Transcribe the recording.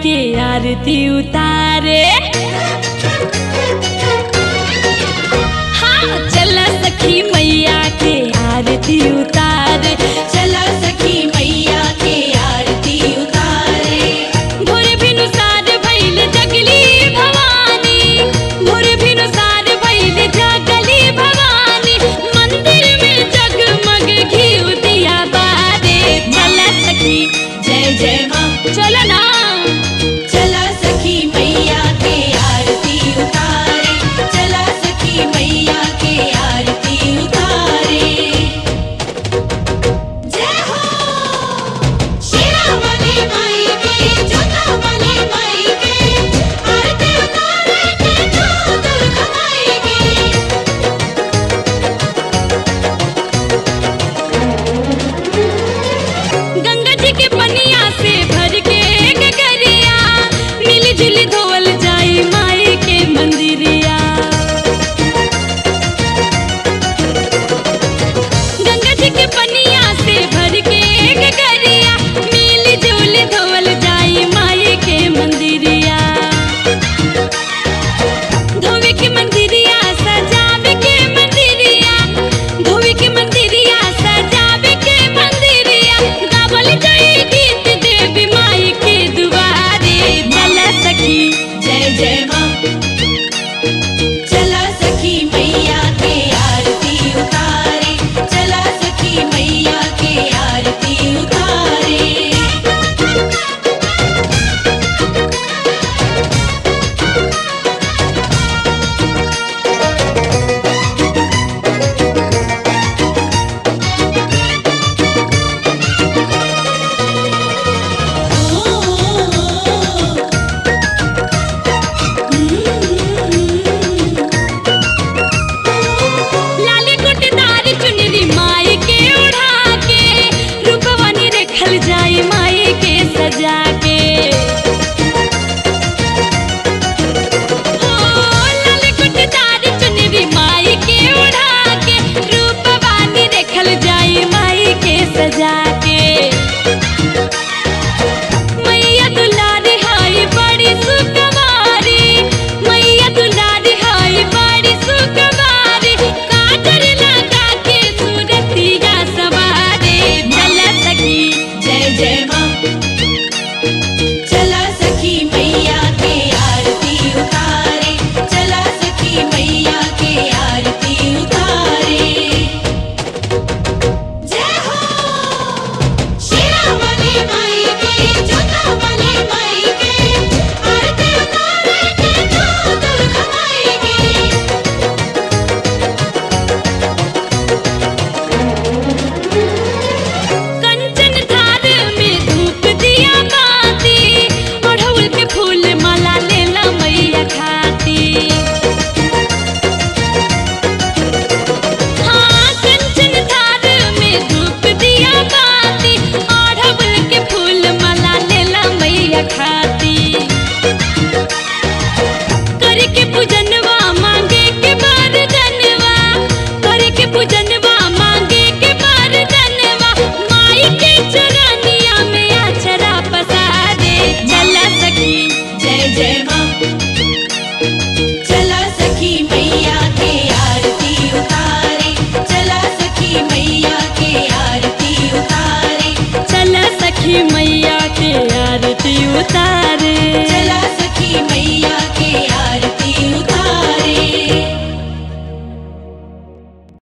के आरती उतारे हाँ चल सखी मैया के आरती उतारे चला सखी मैया के आरती उतारे भोर भिनुसार भइल जगली भवानी भोर भिनुसार भइल जगली भवानी मंदिर में जगमग घी दिया बारे चल सखी जय जय माँ चल ना चला सखी मैया के आरती उतारे चला सखी मैया के आरती उतारे जय हो शेरा वाली माई के जोता वाली माई के आरती उतारे के जो दुर्गा माई के गंगा जी के पनिया से भर के गगरिया मिली जुली धोवल जाई माई के मंदिरिया गंगा जी के पनिया से भर के गगरिया मिली जुली धोवल जाई माई के मंदिरिया धोवे के मंदिरिया सजावे के मंदिरिया धोवे के मंदिरिया सजावे के मंदिरिया गावल जाई गीत देवी माई के दुआरे चल सखी जय जय माँ चला सखी मैया के आरती उतारे चला सखी मैया के आरती उतारे लाली कुटदार चुनरी माई के उड़ा के रूपवानी रखल जाई माई के सजा के ओ लाली कुटदार चुनरी माई के उड़ा के रूपवानी रखल जाई माई के सजा के मैया दुलारी हाय बड़ी सुकवारी मैया दुलारी हाय बड़ी सुकवारी काजर लगा के सूरतिया सवारे चल सखी जय जय माँ चला सखी मैया के आरती उतारे चला सखी मैया के आरती उतारे जय हो शेरा वाली माई के जोता वाली माई के आरती उतारे के जो दुर्गा माई के कंचन थार में धूप दिया बाती अड़हुल के फूल माला लेला मैया खाती हाँ कंचन थार में धूप दिया बाती अड़हुल के फूल माला लेला मैया खाती करके पूजनवा मांगे के वरदनवा करके पूजनवा मांगे के वरदनवा माई के चरनिया में अक्षरा पसारे चल सखी जय जय माँ चला सखी मैया के आरती उतारे चला सखी मैया के आरती उतारे चल सखी